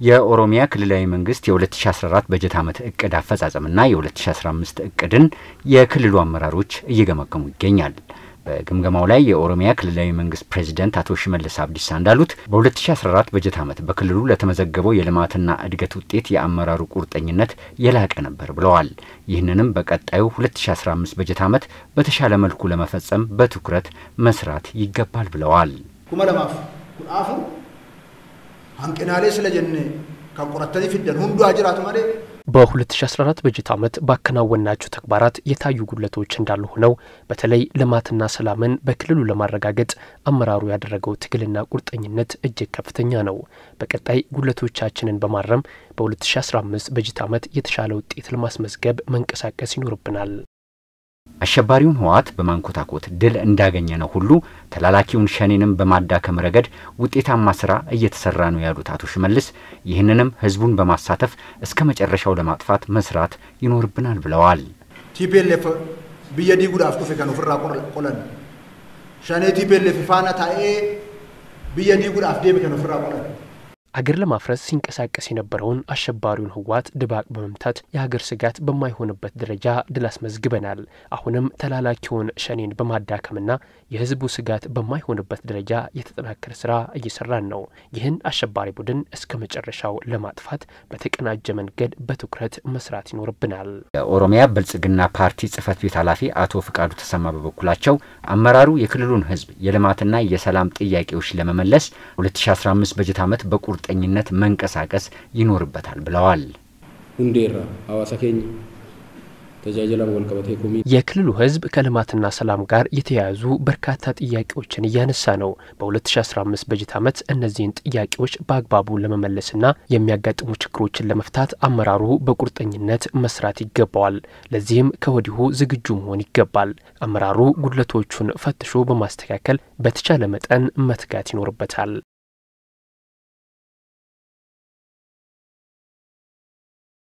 የኦሮሚያ ክልላዊ መንግስት የ2014 በጀት ዓመት እቅድ አፈጻጸምና የ2015 እቅድን የክልሉ አመራሮች እየገመገሙ ይገኛል። በግምገማው ላይ የኦሮሚያ ክልላዊ መንግስት ፕሬዚደንት አቶ ሽመልስ አብዲሳ እንዳሉት በ2014 በጀት ዓመት በክልሉ ለተመዘገበው የልማትና እድገት ውጤት የአመራሩ ቁርጠኝነት የላቀ ነበር ብለዋል። ይህንንም በቀጣዩ 2015 በጀት ዓመት በተሻለ መልኩ ለመፈጸም በትኩረት መስራት ይገባል ብለዋል። kuma lamaaf kudha afur hanqinaalee sila jenne kan qorattanii fiddan hunduu haa jiraatu malee በ2014 በጀት ዓመት ባከናወናቸው ተግባራት የታዩ ጉድለቶች እንዳሉ ሆነው በተለይ ልማትና ሰላምን በክልሉ ለማረጋገጥ አመራሩ ያደረገው ትግልና ቁርጠኝነት እጅግ ከፍተኛ ነው። በቀጣይ ጉድለቶቻችንን በማረም በ2015 በጀት ዓመት የተሻለ ውጤት ለማስመዝገብ መንቀሳቀስ ይኖርብናል። አሸባሪውን ህወሓት በማንኮታኮት ድል እንዳገኘ ነው ሁሉ ተላላኪውን ሸኔንም በማዳከም ረገድ ውጤታማ ስራ እየተሰራ ነው ያሉት አቶ ሽመልስ ይህንንም ህዝቡን በማሳተፍ እስከ መጨረሻው ለማጥፋት መስራት ይኖርብናል ብለዋል። ቲፒኤልኤፍ ብየ ዲጉዳፍ ዱፌ ከን ኦፍራ ቆለን ሸኔ ቲፒኤልኤፍ ፋና ታኤ ብየ ዲጉዳፍ ዴቤ ከን ኦፍራ ቆለን አገር ለማፍረስ ሲንቀሳቀስ የነበረውን አሸባሪውን ህወሓት ድባቅ በመምታት የሀገር ስጋት በማይሆንበት ደረጃ ድል አስመዝግበናል። አሁንም ተላላኪውን ሸኔን በማዳከምና የህዝቡ ስጋት በማይሆንበት ደረጃ የተጠናከረ ስራ እየሰራን ነው። ይህን አሸባሪ ቡድን እስከ መጨረሻው ለማጥፋት በተቀናጀ መንገድ በትኩረት መስራት ይኖርብናል። የኦሮሚያ ብልጽግና ፓርቲ ጽህፈት ቤት ኃላፊ አቶ ፍቃዱ ተሰማ በበኩላቸው አመራሩ የክልሉን ህዝብ የልማትና የሰላም ጥያቄዎች ለመመለስ 2015 በጀት ዓመት በቁር ቁርጠኝነት መንቀሳቀስ ይኖርበታል ብለዋል። ሁንዴራ ሀዋሳ ኬኝ ተጃጀላ ወልቀበቴ ኮሚ የክልሉ ህዝብ ከልማትና ሰላም ጋር የተያያዙ በርካታ ጥያቄዎችን እያነሳ ነው። በ2015 በጀት ዓመት እነዚህን ጥያቄዎች በአግባቡ ለመመለስና የሚያጋጥሙ ችግሮችን ለመፍታት አመራሩ በቁርጠኝነት መስራት ይገባዋል። ለዚህም ከወዲሁ ዝግጁ መሆን ይገባል። አመራሩ ጉድለቶቹን ፈትሾ በማስተካከል በተቻለ መጠን መትጋት ይኖርበታል።